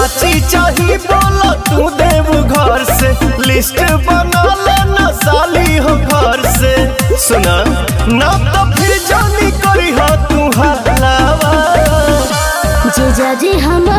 चाची चाही बोला तू देव घर से लिस्ट बना लेना साली हो घर से सुना ना तो फिर जानी करी हो तू हलावा जीजा जी हम